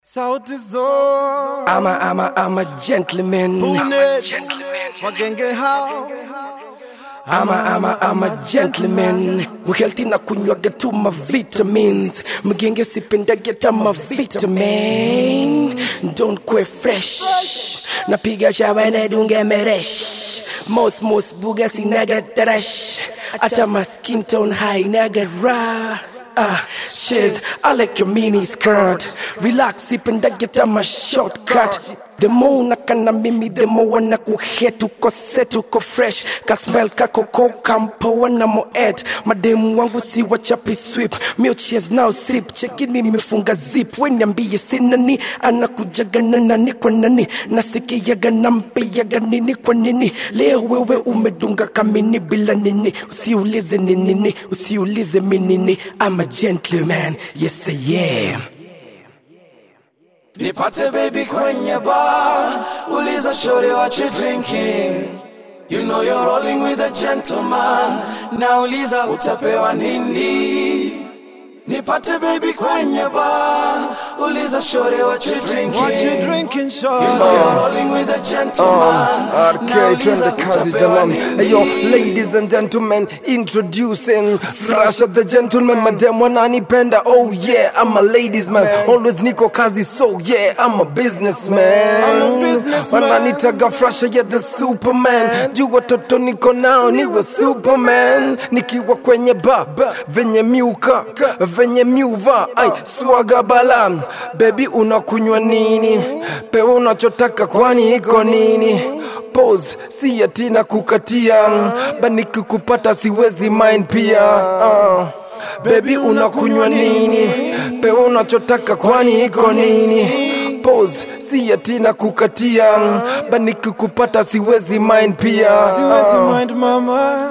Sauti Sol I'm a, I'm a, I'm a gentleman. Bunet Wagenge hao I'm a, I'm a, I'm a gentleman. Muhealthy na kunywaga tu ma vitamins. Mgenge sipendage ta ma vitamin. Don't quit fresh. Napiga shawa na dunge meresh. Most most buga sinaga trash. Ata ma skin tone high naga raw. Ah, shiz, I like your mini skirt. Relax, sipendage ta ma shortcut. The more nakana mimi, the more wana kuhetu ko setu ko fresh. Kasmell kako ko kampo wana mo ed. Mademu wangu si wachapi sweep. Mio cheers now sip. Chekini nimefunga zip. Weniambie sinani. Anakujaga na nani kwa nani. Nasikiaga na mpiaga nini kwa nini. Leo wewe umedunga kamini bila nini. Usiulize ni nini. Usiulize mi nini. I'm a gentleman. Yes I am. Nipate baby kwenye bar Uliza shorty what you drinking You know you're rolling with a gentleman Nauliza utapewa nini Nipate baby kwenye bar Uliza shorty what you drinking What you drinking You know you're short rolling with a gentleman RK twende kazi jamani Ayo ladies and gentlemen introducing Frasha the gentleman madam wananipenda oh yeah I'm a ladies man always niko kazi so yeah I'm a businessman I'm a businessman. wananitaga Frasha yeah the superman juu watoto niko nao niwe superman nikiwa kwenye ba venye miuka venye miuva ai swaga bala bebi unakunywa nini pewa unachotaka kwani iko nini pose si ati na kukatia baniki kupata siwezi mind pia uh. bebi unakunywa nini pewa unachotaka kwani iko nini pose si ati na kukatia baniki kupata siwezi mind pia Siwezi uh. mind mama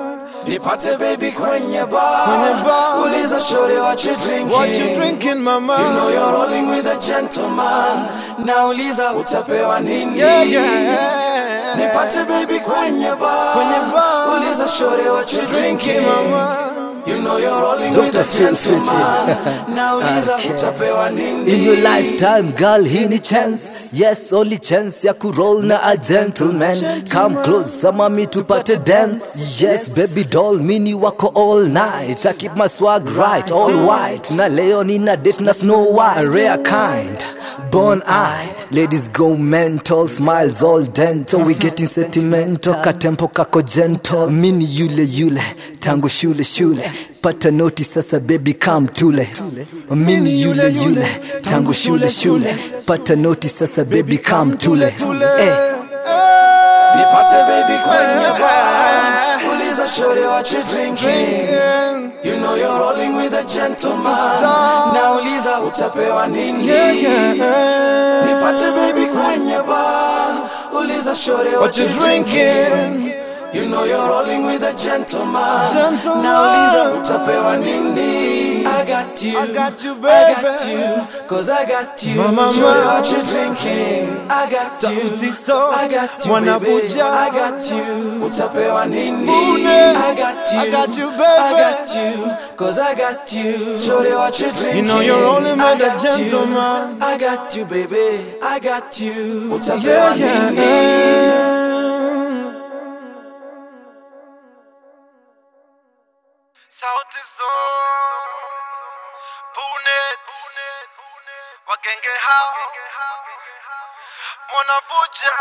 Nipate baby kwenye bar Kwenye bar. Uliza shorty what you drinking What you drinking mama You know you're rolling with a gentleman Nauliza utapewa nini Yeah yeah Nipate baby kwenye bar Kwenye bar. Uliza shorty what you drinking Drinking mama You know you're rolling Dr. with a Phil Fitty. gentleman Nauliza utapewa nini In your lifetime girl hii ni chance yes only chance ya kuroll na a gentleman come close mami tupate dance yes baby doll mini wako all night I keep my swag right all white na leo nina date na snow white rare kind Born eye, ladies go mental, smiles all dental, we getting sentimental, katempo kako gentle, mini yule yule, tangu shule shule, pata noti sasa baby come tule, mini yule yule, tangu shule shule, pata noti sasa baby come tule, eh. Nipate baby kwenye bar Uliza shorty what you drinking You know you're rolling with a gentleman Superstar. Nauliza utapewa nini Yeah yeah Nipate baby kwenye bar Uliza shorty what, What you drinking You know you're rolling with a gentleman Gentleman. Nauliza utapewa nini I got you I got you, I baby. got you Cause I got you Mama, Shorty mama. what you drinking I got you Sauti Sol. I got you Mwana baby Buja. I got you Utapewa nini Bunet. I got you I got you, baby. I got you Cause I got you Shorty what you drinking know you're rolling I with a got you. gentleman. I got you baby I got you Yeah Utapewa yeah nini Sauti Sol Bunet Wagenge hao Mwana Buja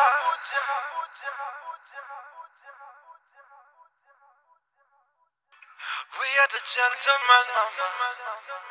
We are the gentlemen mama